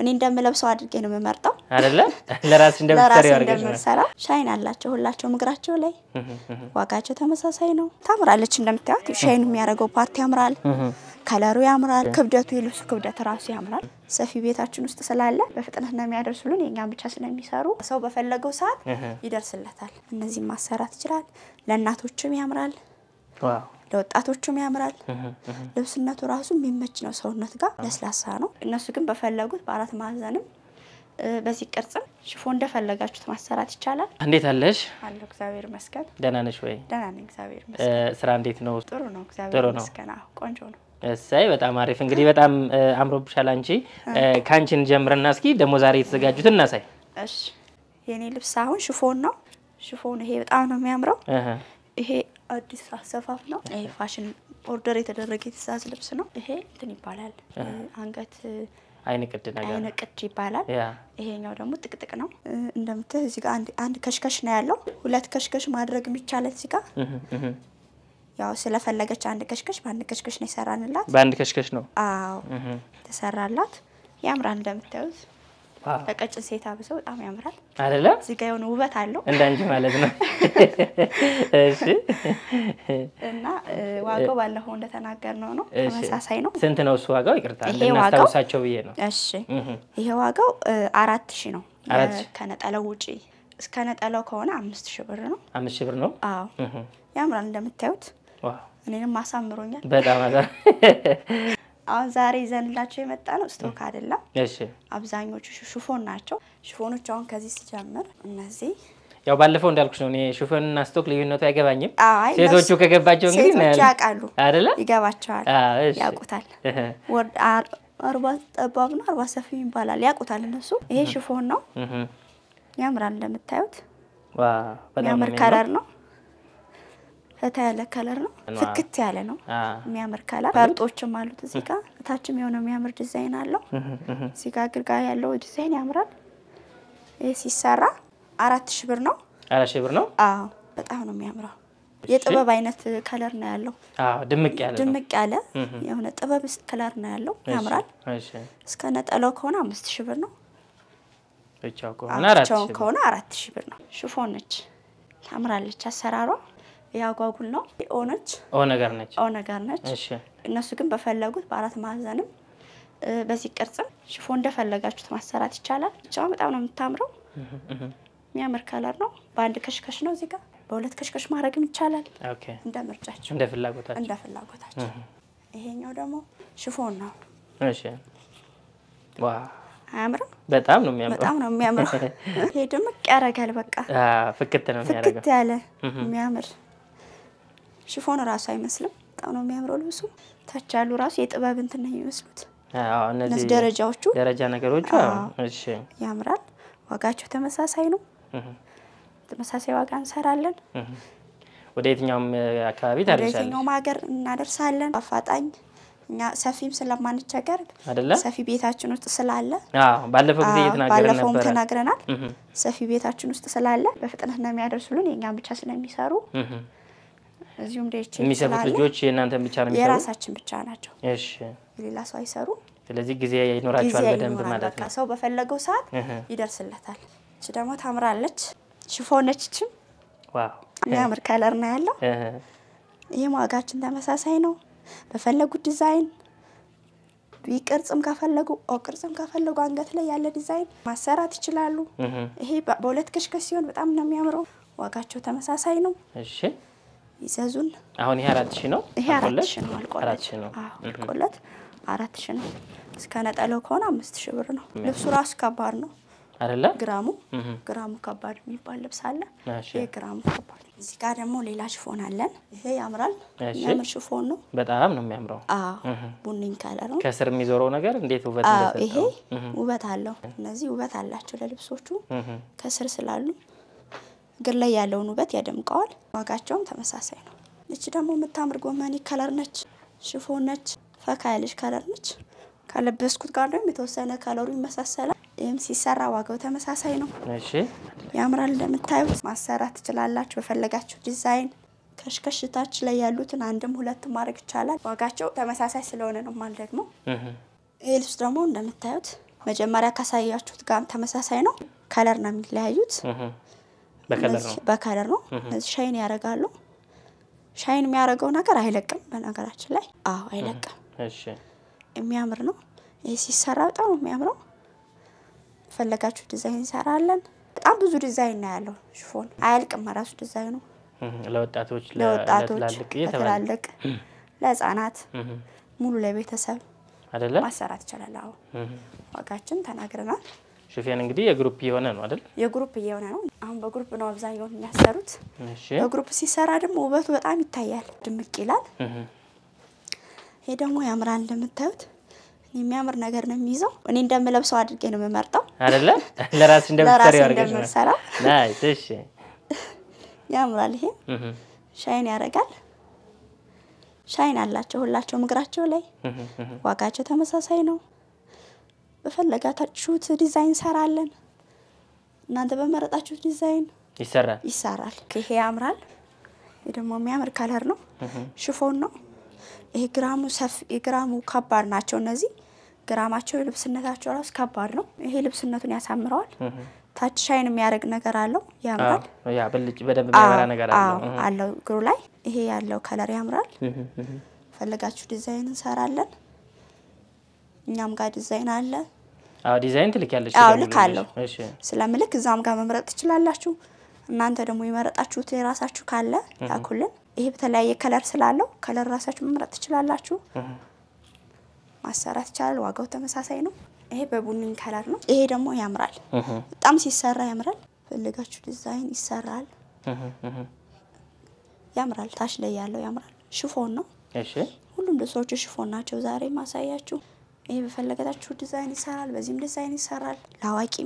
እኔ እንደምለብሰው አድርጌ ነው የምመርጠው። አይደለ ለራስ እንደምትሰሪ ለራሴ አድርገሽ ነው። እንደምሰራ ሻይን አላቸው ሁላቸውም እግራቸው ላይ ዋጋቸው ተመሳሳይ ነው። ታምራለች። እንደምታዩት ሻይን የሚያደርገው ፓርቲ ያምራል። ከለሩ ያምራል። ክብደቱ የልብሱ ክብደት ራሱ ያምራል። ሰፊ ቤታችን ውስጥ ስላለ በፍጥነት ነው የሚያደርሱልን። የእኛም ብቻ ስለሚሰሩ ሰው በፈለገው ሰዓት ይደርስለታል። እነዚህም ማሰራት ይችላል። ለእናቶችም ያምራል፣ ዋው ለወጣቶችም ያምራል። ልብስነቱ ራሱ የሚመች ነው። ሰውነት ጋር ለስላሳ ነው። እነሱ ግን በፈለጉት በአራት ማዕዘንም እ፣ በዚህ ቅርጽም ሽፎ እንደፈለጋችሁት ማሰራት ይቻላል። እንዴት አለሽ? አለሁ እግዚአብሔር ይመስገን። ደህና ነሽ ወይ? ደህና ነኝ እግዚአብሔር እ፣ ይመስገን። ስራ እንዴት ነው? ጥሩ ነው ጥሩ እግዚአብሔር ነው። ይመስገን። አዎ ቆንጆ ነው። እሰይ በጣም አሪፍ። እንግዲህ በጣም እ፣ አምሮብሻል አንቺ። እ፣ ከአንቺን ጀምርና እስኪ ደግሞ ዛሬ የተዘጋጁትን እናሳይ። እሺ የኔ ልብስ አሁን ሽፎን ነው። ሽፎን ይሄ በጣም ነው የሚያምረው። እህ፣ ይሄ አዲስ አሰፋፍ ነው። ይሄ ፋሽን ኦርደር የተደረገ የትእዛዝ ልብስ ነው። ይሄ እንትን ይባላል አንገት አይን ቅድ ነገር አይነ ቅድ ይባላል። ያ ይሄኛው ደግሞ ጥቅጥቅ ነው። እ፣ እንደምትህ እዚህ ጋር አንድ አንድ ከሽከሽ ነው ያለው። ሁለት ከሽከሽ ማድረግ የሚቻለን እዚህ ጋር እህ፣ እህ። ያው ስለፈለገች አንድ ከሽከሽ በአንድ ከሽከሽ ነው የሰራንላት። በአንድ ከሽከሽ ነው። አዎ እህ፣ ተሰራላት። ያምራል። እንደምታዩት ዋው ለቀጭን ሴት አብሰው በጣም ያምራል። አይደለ? እዚህ ጋር የሆነ ውበት አለው እንዳንቺ ማለት ነው። እሺ እና እ፣ ዋጋው ባለፈው እንደተናገርነው ነው እሺ። ተመሳሳይ ነው። ስንት ነው እሱ ዋጋው? ይቅርታ ይሄ ዋጋው- እንድናስታውሳቸው ብዬ ነው። እሺ እህ፣ ይሄ ዋጋው እ፣ አራት ሺህ ነው። አራት የ- ሺህ። ከነጠላው ውጪ እስከ ነጠላው ከሆነ አምስት ሺህ ብር ነው። አምስት ሺህ ብር ነው። አዎ እህ፣ ያምራል። እንደምታዩት ዋው እኔንም አሳምሮኛል። በጣም አዛ አሁን ዛሬ ይዘንላቸው የመጣ ነው ስቶክ አይደለም። እሺ አብዛኞቹ ሹ- ሽፎን ናቸው። ሽፎኖች አሁን ከዚህ ሲጀምር እነዚህ ያው ባለፈው እንዳልኩሽ ነው። እኔ ሹፌንና ስቶክ ልዩነቱ አይገባኝም። አይ ሴቶቹ እነሱ- ከገባቸው እንግዲህ ሴቶች እናያለን። ያውቃሉ፣ አይደለ? ይገባቸዋል፣ አዎ፣ እሺ። ያውቁታል። እህ፣ ወርድ አር- አርባ ጠባብ ነው አርባ ሰፊ ይባላል፣ ያውቁታል እነሱ። ይሄ ሽፎን ነው፣ እህ፣ ያምራል። እንደምታዩት ዋው በጣም ነው የሚያምር የሚያምረው። ከለር ነው። ፈታ ያለ ከለር ነው፣ ዋው። ፍክት ያለ ነው። አዎ፣ የሚያምር ከለር ፈርጦችም አሉት እዚህ ጋር። እታችም የሆነ የሚያምር ዲዛይን አለው። እህ፣ እህ። እዚህ ጋር ግርጋ ያለው ዲዛይን ያምራል። ይህ ሲሰራ አራት ሺህ ብር ነው። አራት ሺህ ብር ነው። አዎ በጣም ነው የሚያምረው። የጥበብ አይነት ከለር ነው ያለው። አዎ ድምቅ ያለ ነው። ድምቅ ያለ እህ። የሆነ ጥበብ ከለር ነው ያለው። እሺ፣ ያምራል። እሺ እስከ ነጠላው ከሆነ አምስት ሺህ ብር ነው። ብቻው ከሆነ አራት ብቻውን ሺህ ብር። ከሆነ አራት ሺህ ብር ነው። ሽፎን ነች፣ ታምራለች። አሰራሯ ያጓጉል ነው። ኦ ነች፣ ኦ ነገር ነች። ኦ ነገር ነች። እሺ እነሱ ግን በፈለጉት በአራት ማዕዘንም እ፣ በዚህ ቅርጽም ሽፎን እንደፈለጋችሁት ማሰራት ይቻላል። ብቻውን በጣም ነው የምታምረው። እህ፣ እህ። የሚያምር ከለር ነው። በአንድ ከሽከሽ ነው እዚህ ጋር በሁለት ከሽከሽ ማድረግም ይቻላል። ኦኬ እንደ ምርጫቸው እንደ ፍላጎታቸው። እንደ ፍላጎታቸው። ይሄኛው ደግሞ ሽፎን ነው። እሺ ዋ አያምርም? በጣም ነው የሚያምረው። በጣም ነው የሚያምረው። ይሄ ድምቅ ያደርጋል። በቃ አዎ ፍክት ነው ፍክት የሚያደርገው። ያለ የሚያምር ሽፎን እራሱ አይመስልም። በጣም ነው የሚያምረው ልብሱ። ታች ያሉ ራሱ የጥበብ እንትን ነው የሚመስሉት አዎ እነዚህ እነዚህ ደረጃዎቹ ደረጃ ነገሮቹ አዎ። አዎ። እሺ ያምራል። ዋጋቸው ተመሳሳይ ነው። እህ፣ ተመሳሳይ ዋጋ እንሰራለን። እህ። ወደ የትኛውም እ፣ አካባቢ ወደ ታደርሳለች የትኛውም ሀገር እናደርሳለን። አፋጣኝ እኛ ሰፊም ስለማንቸገር አይደለ? ሰፊ ቤታችን ውስጥ ስላለ አዎ ባለፈው ጊዜ አዎ፣ እየተናገርን ባለፈውም ነበረ። ተናግረናል። እህ፣ ሰፊ ቤታችን ውስጥ ስላለ በፍጥነት ነው የሚያደርሱልን። የእኛም ብቻ ስለሚሰሩ እህ። እዚሁም ዴች የሚሰሩት ስላለ ልጆች የእናንተን ብቻ ነው የሚሰሩት? የራሳችን ብቻ ናቸው። እሺ የሌላ ሰው አይሰሩ። ስለዚህ ጊዜ ጊዜ ይኖራቸዋል በደንብ ይኖራል። ማለት በቃ ነው። ሰው በፈለገው ሰዓት እህ፣ ይደርስለታል። እች ደግሞ ታምራለች። ሽፎነች ችም ዋው የሚያምር ከለር ነው ያለው። እህ፣ ይህም ዋጋችን ተመሳሳይ ነው። በፈለጉት ዲዛይን ቢ ቅርጽም ከፈለጉ ኦ ቅርጽም ከፈለጉ አንገት ላይ ያለ ዲዛይን ማሰራት ይችላሉ። እህ። ይሄ በ- በሁለት ከሽከሽ ሲሆን በጣም ነው የሚያምረው። ዋጋቸው ተመሳሳይ ነው። እሺ ይዘዙን። አሁን ይሄ አራት ሺህ ነው። ይሄ አራት አልቆለት? ሺህ ነው አልቆለት። አራት ሺህ ነው። አዎ አልቆለት አራት ሺህ ነው። እስከ ነጠለው ከሆነ አምስት ሺህ ብር ነው። ልብሱ ራሱ ከባድ ነው። አይደለ? ግራሙ እህ፣ ግራሙ ከባድ የሚባል ልብስ አለ። እሺ ይሄ ግራሙ ከባድ። እዚህ ጋር ደግሞ ሌላ ሽፎን አለን። ይሄ ያምራል። እሺ። የሚያምር ሽፎን ነው። በጣም ነው የሚያምረው። አዎ ቡኒኝ ከለር ነው። ከስር የሚዞረው ነገር እንዴት ውበት አዎ እንደሰጠው። ይሄ ውበት አለው። እነዚህ ውበት አላቸው ለልብሶቹ እህ፣ ከስር ስላሉ እግር ላይ ያለውን ውበት ያደምቀዋል። ዋጋቸውም ተመሳሳይ ነው። እቺ ደግሞ የምታምር ጎመኔ ከለር ነች፣ ሽፎን ነች፣ ፈካ ያለች ከለር ነች። ከለበስኩት ጋር ደግሞ የተወሰነ ከለሩ ይመሳሰላል። ይህም ሲሰራ ዋጋው ተመሳሳይ ነው። እሺ ያምራል። እንደምታዩት ማሰራት ትችላላችሁ በፈለጋችሁ ዲዛይን። ከሽከሽታች ላይ ያሉትን አንድም ሁለትም ማድረግ ይቻላል። ዋጋቸው ተመሳሳይ ስለሆነ ነው ማለት ደግሞ እህ፣ ይህ ልብስ ደግሞ እንደምታዩት መጀመሪያ ካሳያችሁት ጋር ተመሳሳይ ነው። ከለር ነው የሚለያዩት። እህ፣ በከለር ነው። እነዚህ በከለር ነው። እነዚህ ሻይን ያደርጋሉ። ሻይን የሚያደርገው ነገር አይለቅም። በነገራችን ላይ አዎ አይለቅም። እሺ የሚያምር ነው። ይህ ሲሰራ በጣም ነው የሚያምረው። ፈለጋችሁ ዲዛይን እንሰራለን። በጣም ብዙ ዲዛይን ነው ያለው። ሽፎን አያልቅም። ራሱ ዲዛይኑ እህ፣ ለወጣቶች ለ- ለወጣቶች፣ ለትላልቅ እየተባለ ለትላልቅ፣ ለህፃናት፣ እህ፣ ሙሉ ለቤተሰብ አይደለ? ማሰራት ይቻላል። አዎ እህ። ዋጋችን ተናግረናል። ሽፌን እንግዲህ የግሩፕ የሆነ ነው አይደል? የግሩፕ እየሆነ ነው። አሁን በግሩፕ ነው አብዛኛውን የሚያሰሩት። እሺ በግሩፕ ሲሰራ ደግሞ ውበቱ በጣም ይታያል፣ ድምቅ ይላል። እህ፣ ይሄ ደግሞ ያምራል። እንደምታዩት የሚያምር ነገር ነው የሚይዘው። እኔ እንደምለብሰው አድርጌ ነው የምመርጠው። አይደለ? ለራስ እንደምትሰሪ ለራሴ አድርገሽ ነው። እንደምሰራው ናይስ። እሺ ያምራል። ይሄ እህ፣ ሻይን ያደርጋል። ሻይን አላቸው ሁላቸውም እግራቸው ላይ። እህ፣ እህ። ዋጋቸው ተመሳሳይ ነው። በፈለጋችሁት ዲዛይን እንሰራለን። እናንተ በመረጣችሁት ዲዛይን ይሰራል። ይሰራል። ይሄ ያምራል። ይሄ ደግሞ የሚያምር ከለር ነው። ሽፎን ነው። ይሄ ግራሙ ሰፊ ግራሙ ከባድ ናቸው። እነዚህ ግራማቸው የልብስነታቸው ራሱ ከባድ ነው። ይሄ ልብስነቱን ያሳምረዋል። ታች ሻይን የሚያደርግ ነገር አለው። ያምራል። አዎ፣ ያ ብልጭ በደንብ የሚያበራ አዎ፣ ነገር አዎ፣ አለው። አለው እግሩ ላይ ይሄ ያለው ከለር ያምራል። እህ፣ እህ። ፈለጋችሁ ዲዛይን እንሰራለን። እኛም ጋር ዲዛይን አለ። አዎ ዲዛይን ትልኪያለሽ? አዎ ደግሞ ልካለሁ። እሺ ስለምልክ እዛም ጋር መምረጥ ትችላላችሁ። እናንተ ደግሞ የመረጣችሁት የራሳችሁ ካለ ላኩልን። ይሄ በተለያየ ከለር ስላለው ከለር ራሳችሁ መምረጥ ትችላላችሁ። ማሰራት ይቻላል። ዋጋው ተመሳሳይ ነው። ይሄ በቡኒ ከለር ነው። ይሄ ደግሞ ያምራል። እህ፣ በጣም ሲሰራ ያምራል። ፈልጋችሁ ዲዛይን ይሰራል። እህ፣ እህ። ያምራል። ታች ላይ ያለው ያምራል። ሽፎን ነው። እሺ ሁሉም ልብሶቹ ሽፎን ናቸው። ዛሬ ማሳያችሁ ይሄ በፈለጋችሁ ዲዛይን ይሰራል። በዚህም ዲዛይን ይሰራል። ለአዋቂም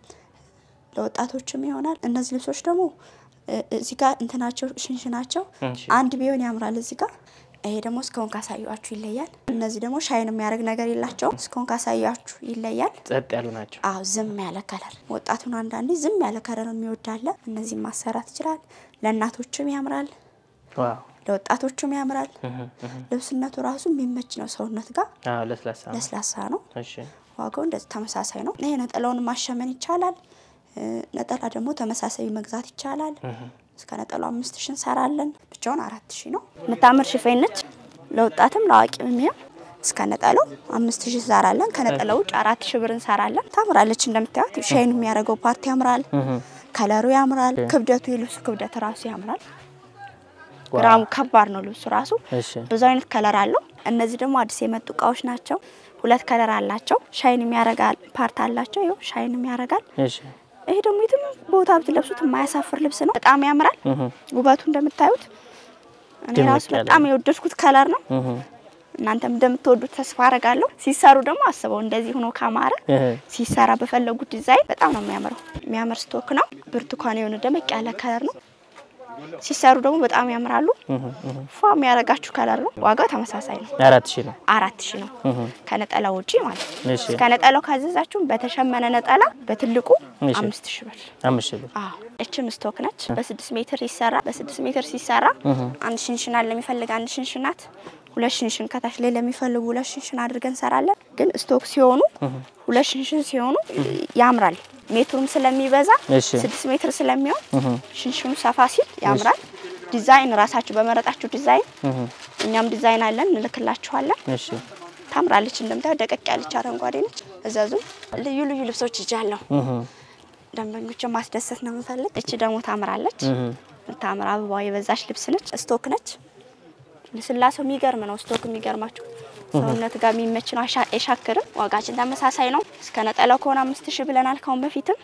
ለወጣቶችም ይሆናል። እነዚህ ልብሶች ደግሞ እ- እዚህ ጋር እንትናቸው ሽንሽናቸው እሺ አንድ ቢሆን ያምራል። እዚህ ጋር ይሄ ደግሞ እስካሁን ካሳያችሁ ይለያል። እነዚህ ደግሞ ሻይን የሚያደርግ ነገር የላቸውም። እስካሁን ካሳያችሁ ይለያል። ጸጥ ያሉ ናቸው። አዎ ዝም ያለ ከለር ወጣቱን አንዳንዴ ዝም ያለ ከለር የሚወዳለ እነዚህ ማሰራት ይችላል። ለእናቶችም ያምራል፣ ዋው ለወጣቶችም ያምራል። እህ፣ እህ። ልብስነቱ ራሱ የሚመች ነው። ሰውነት ጋር አዎ ለስላሳ ነው። ለስላሳ ነው። እሺ ዋጋው እንደዚህ ተመሳሳይ ነው። ይሄ ነጠላውን ማሸመን ይቻላል። እ፣ ነጠላ ደግሞ ተመሳሳይ መግዛት ይቻላል። እስከ ነጠላው አምስት ሺ እንሰራለን። ብቻውን አራት ሺ ነው። የምታምር ሽፌን ነች። ለወጣትም ለአዋቂም የሚሆን እስከ ነጠላው አምስት ሺ እንሰራለን። ከነጠላው ውጭ አራት ሺ ብር እንሰራለን። ታምራለች። እንደምታዩት ሻይን የሚያደርገው ፓርቲ ያምራል። ከለሩ ያምራል። ክብደቱ የልብሱ ክብደት ራሱ ያምራል። ግራሙ ከባድ ነው ልብሱ ራሱ እሺ ብዙ አይነት ከለር አለው። እነዚህ ደግሞ አዲስ የመጡ እቃዎች ናቸው። ሁለት ከለር አላቸው። ሻይን የሚያረጋል ፓርት አላቸው። ይኸው ሻይን የሚያረጋል። እሺ ይሄ ደግሞ የትም ቦታ ብትለብሱት የማያሳፍር ልብስ ነው። በጣም ያምራል። ውበቱ እንደምታዩት እኔ ድምቅ ራሱ ያለ በጣም የወደድኩት ከለር ነው። እህ፣ እናንተም እንደምትወዱት ተስፋ አረጋለሁ። ሲሰሩ ደግሞ አስበው እንደዚህ ሆኖ ካማረ እህ። ሲሰራ በፈለጉት ዲዛይን በጣም ነው የሚያምረው። የሚያምር ስቶክ ነው። ብርቱካን የሆነ ደመቅ ያለ ከለር ነው። ሲሰሩ ደግሞ በጣም ያምራሉ። ፏ የሚያረጋችሁ ከለር ነው። ዋጋው ተመሳሳይ ነው። አራት ሺህ ነው። አራት ሺህ ነው ከነጠላው ውጪ ማለት ነው። እሺ ከነጠላው ካዘዛችሁ በተሸመነ ነጠላ በትልቁ እሺ። አምስት ሺህ ብር። አምስት ሺህ ብር። አዎ እችም ስቶክ ነች። በስድስት ሜትር ይሰራ በስድስት ሜትር ሲሰራ አንድ ሽንሽናት ለሚፈልግ አንድ ሽንሽናት፣ ሁለት ሽንሽን ከታች ላይ ለሚፈልጉ ሁለት ሽንሽን አድርገን እንሰራለን። ግን ስቶክ ሲሆኑ ሁለት ሽንሽን ሲሆኑ ያምራል። ሜትሩም ስለሚበዛ እሺ ስድስት ሜትር ስለሚሆን ሽንሽኑ ሰፋ ሲል ያምራል። ዲዛይን ራሳችሁ በመረጣችሁ ዲዛይን እህ፣ እኛም ዲዛይን አለን እንልክላችኋለን። እሺ ታምራለች። እንደምታየው ደቀቅ ያለች አረንጓዴ ነች። እዘዙ። ልዩ ልዩ ልብሶች ይጃለሁ። እህ፣ ደንበኞችን ማስደሰት ነው የምፈልግ። እቺ ደግሞ ታምራለች። እህ። የምታምር አበባ የበዛች ልብስ ነች። ስቶክ ነች። ልስላሴው የሚገርም ነው። ስቶክ የሚገርማችሁ ሰውነት ጋር የሚመች ነው። አሻ- አይሻክርም። ዋጋችን ተመሳሳይ ነው። እስከ ነጠላው ከሆነ አምስት ሺህ ብለናል ካሁን በፊትም።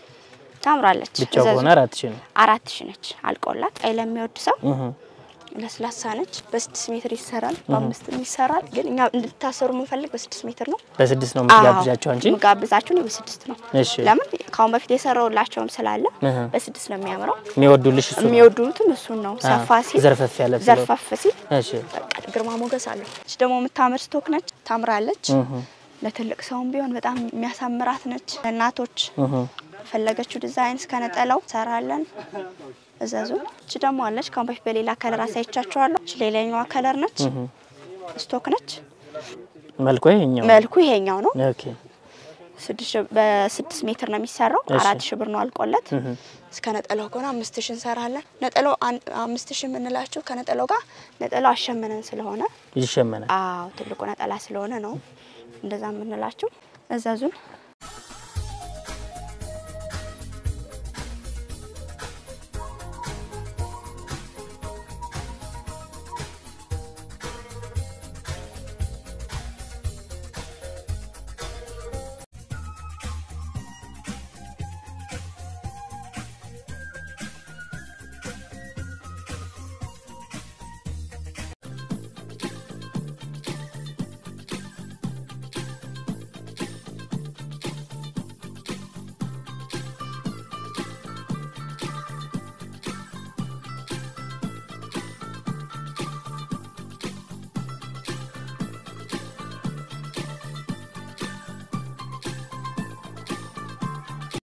ታምራለች። ብቻው እዘዙ። ከሆነ አራት ሺህ ነው። አራት ሺህ ነች አልቆላት። ቀይ ለሚወድ ሰው እህ፣ ለስላሳ ነች። በስድስት ሜትር ይሰራል፣ በአምስትም ይሰራል። ግን እኛ እንድታሰሩ የምንፈልግ በስድስት ሜትር ነው። በስድስት ነው የምትጋብዣቸው አንቺ? ጋብዛችሁ ነው በስድስት ነው። እሺ ለምን ካሁን በፊት የሰራውላቸውም ስላለ እህ። በስድስት ነው የሚያምረው። የሚወዱልሽ እሱ ነው። የሚወዱትም እሱን ነው። ሰፋ ሲል ዘርፈፍ ያለ ስለሆነ። ዘርፈፍ ሲል እሺ በቃ ግርማ ሞገስ አለው። እች ደግሞ የምታምር ስቶክ ነች፣ ታምራለች። እህ፣ ለትልቅ ሰውም ቢሆን በጣም የሚያሳምራት ነች። ለእናቶች እህ። ፈለገችው ዲዛይን እስከ ነጠላው ሰራለን። እዘዙ። እች ደግሞ አለች ካሁን በፊት በሌላ ከለር አሳይቻቸዋለሁ። እች ሌላኛዋ ከለር ነች፣ ስቶክ ነች። መልኩ ይሄኛው ነው። መልኩ ይሄኛው ነው። ኦኬ ስድስት ሺህ- በስድስት ሜትር ነው የሚሰራው። እሺ። አራት ሺህ ብር ነው አልቆለት። እስከ ነጠላው ከሆነ አምስት ሺህ እንሰራለን። ነጠላው አን- አምስት ሺህ የምንላቸው ከነጠላው ጋር ነጠላው አሸምነን ስለሆነ ይሸመናል። አዎ ትልቁ ነጠላ ስለሆነ ነው እንደዛ የምንላቸው። እዘዙን።